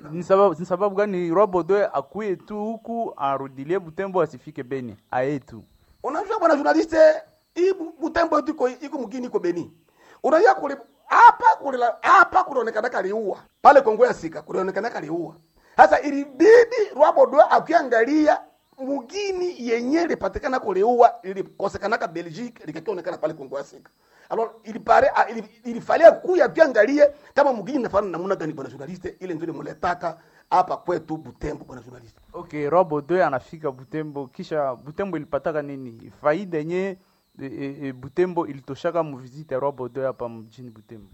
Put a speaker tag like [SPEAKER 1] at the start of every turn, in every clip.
[SPEAKER 1] ni sababu ni sababu gani Robodo akuye tu huku arudilie Butembo asifike Beni aye tu
[SPEAKER 2] unajua bwana journaliste hii Bu- butembo yetu iko iko mgini iko beni unajua kule hapa kule hapa kunaonekana kaliua pale kongo ya sika kunaonekana kaliua sasa ilibidi rwabodwe akiangalia mugini yenye lipatikana kuliua ilikosekanaka belgique likakionekana pale kongo ya sika alors ilipare ah, ili- ilifalia kuya tuangalie kama mugini nafana namuna gani bwana journaliste ile ndio muletaka hapa kwetu butembo bwana journaliste
[SPEAKER 1] Okay, Robodo anafika Butembo kisha Butembo ilipataka nini? Faida yenye e, e, e, Butembo ilitoshaka mu visite ya Robodo hapa mjini Butembo.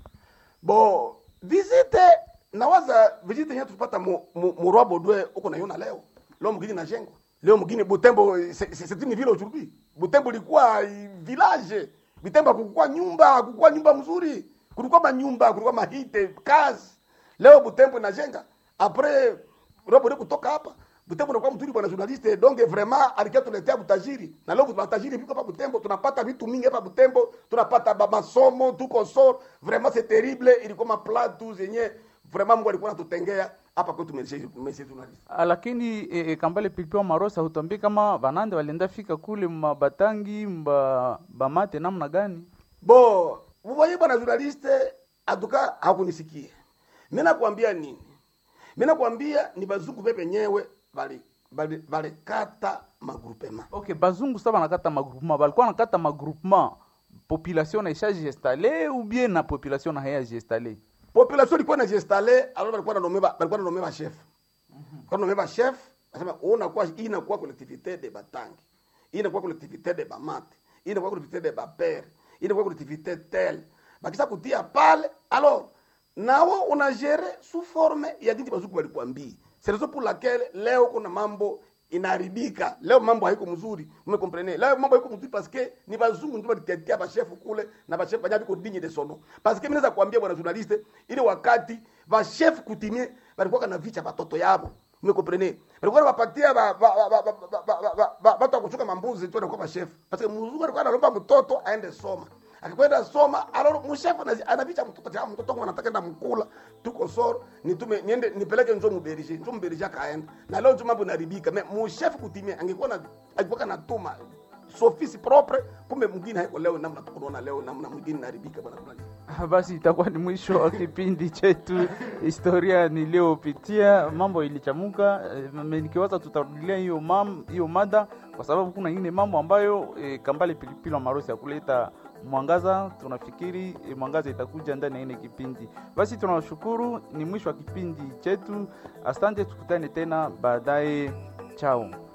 [SPEAKER 2] bo visite nawaza visite yenyewe tupata mu, mu, mu Rwabodwe uko naiona leo leo mgini najengwa leo mgini Butembo c'est c'est une ville aujourd'hui Butembo ilikuwa eh, village Butembo hakukuwa nyumba hakukuwa nyumba mzuri kulikuwa manyumba kulikuwa mahite kazi leo Butembo inajenga après Rwabodwe kutoka hapa Butembo unakuwa mzuri bwana journaliste donc vraiment alikia tuletea butajiri na leo butajiri viko hapa Butembo tunapata vitu mingi hapa Butembo tunapata ba masomo tuko sor vraiment c'est terrible ilikuwa mapla tu zenye vraiment Mungu alikuwa anatutengea hapa kwetu message message journaliste
[SPEAKER 1] Ah, Lakini e, e, Kambale Pilipili Marosa hutuambie kama banande walienda fika kule mabatangi mba bamate namna gani?
[SPEAKER 2] bo mvoye bwana journaliste atuka hakunisikie mimi nakwambia nini mimi nakwambia ni bazungu pepe nyewe bali bali balikata magrupema
[SPEAKER 1] Okay, bazungu sasa banakata magroupement, balikuwa nakata magroupement population naisha jiinstalle ou bien na population na haya jiinstalle?
[SPEAKER 2] population ilikuwa inajiinstalle alors balikuwa nanome balikuwa nanome ba chef kwa nanome ba chef nasema unakuwa hii inakuwa collectivité de batangi hii inakuwa collectivité de bamate hii inakuwa collectivité de bapere hii inakuwa collectivité tel bakisa kutia pale alors nawo unagere sous forme ya jinsi bazuku walikwambia c'est raison pour laquelle leo kuna mambo inaharibika leo mambo haiko mzuri umekomprene leo mambo haiko mzuri parce que ni bazungu ndio walitetea bashefu kule na bashefu banyabi ko digne de sono parce que mimi naweza kuambia bwana journaliste ile wakati bashefu kutimie balikuwa kana vicha batoto yabo umekomprene balikuwa wapatia ba ba ba ba ba ba ba ba watu wakuchuka mambuzi tu kwa bashefu parce que mzungu alikuwa analomba mtoto aende soma akikwenda soma alors mshefu anazi- anavicha mtoto cha mtoto wangu anataka enda mkula tuko soro nitume niende nipeleke nzo muberije nzo muberije akaenda na leo tu mambo inaribika me mshefu kutimia angekuwa na angekuwa natuma sofisi propre kumbe mwingine haiko leo namna tukunaona leo namna mwingine inaribika bwana fulani
[SPEAKER 1] Ah, Basi itakuwa ni mwisho wa kipindi chetu historia niliyopitia. Mambo ilichamuka, eh, m- nikiwaza tutarudilia hiyo mam hiyo mada, kwa sababu kuna ingine mambo ambayo eh, Kambale Pilipili wa Marosi ya kuleta mwangaza. Tunafikiri eh, mwangaza itakuja ndani ya ile kipindi. Basi tunawashukuru, ni mwisho wa kipindi chetu. Asante, tukutane tena baadaye. Chao.